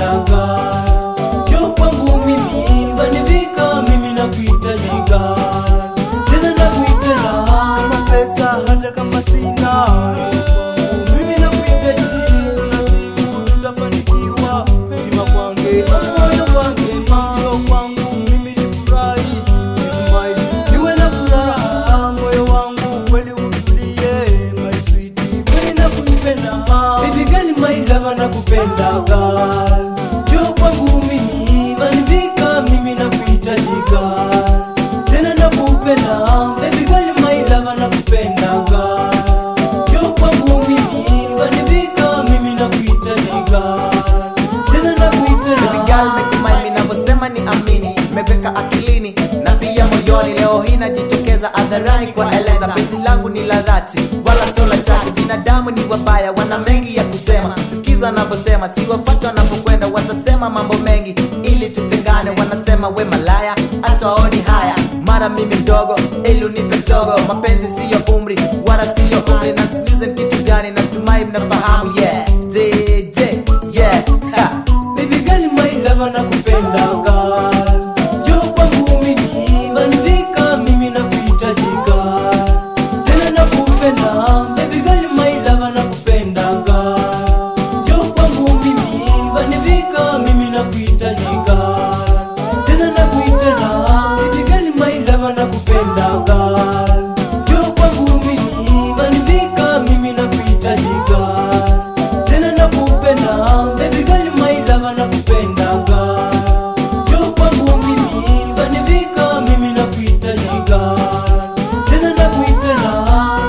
nakupendaga jo kwangu mimi wanivika mimi nakuhitajika tena nakuipenda kama pesa hata kama sina mimi nakuhitaji na siku tutafanikiwa tima kwange moyo kwange moyo kwangu mimi nifurahi Ismail niwe na furaha moyo wangu kweli utulie my sweetie kweli nakupenda baby girl my love nakupenda girl jo kwangu mimi wanivika mimi nakuhitajika tena nakupenda baby girl my love nakupenda girl jo kwangu mimi wanivika mimi nakuhitajika tena nakuipenda Girl, natumai ninavyosema ni amini meweka akilini na pia moyoni leo hii najitokeza hadharani kuwaeleza penzi langu ni la dhati wala sio la chake binadamu ni wabaya wana mengi ya kusema sisikiza wanavyosema siwafata wanapokwenda watasema mambo mengi ili tutengane wanasema we malaya hata waoni haya mara mimi mdogo ili unipe zogo mapenzi siyo umri wala siyo umri na siuze kitu gani natumai mnafahamu yeah DJ, yeah ha. Baby girl my love nakupenda girl Jo kwangu mimi wanivika mimi nakuhitajika Tena nakupenda Baby girl my love nakupenda girl Jo kwangu mimi wanivika mimi nakuhitajika Tena nakuipenda Baby girl my love nakupenda girl Jo kwangu mimi wanivika mimi nakuhitajika tena nakupenda baby girl my love nakupenda girl jo kwangu mimi wanivika mimi nakuhitajika tena nakuipenda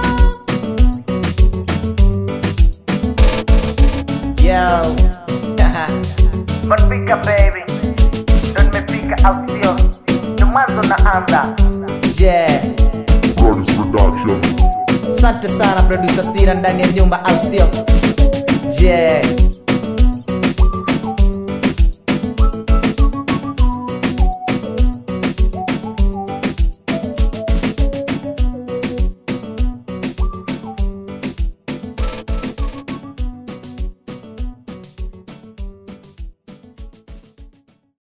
Yo. Manfika baby. Ndo nimefika au sio? Ndo mwanzo naanza. Yeah. Brothers Production. Asante sana producer Sira ndani ya nyumba au sio? Yeah.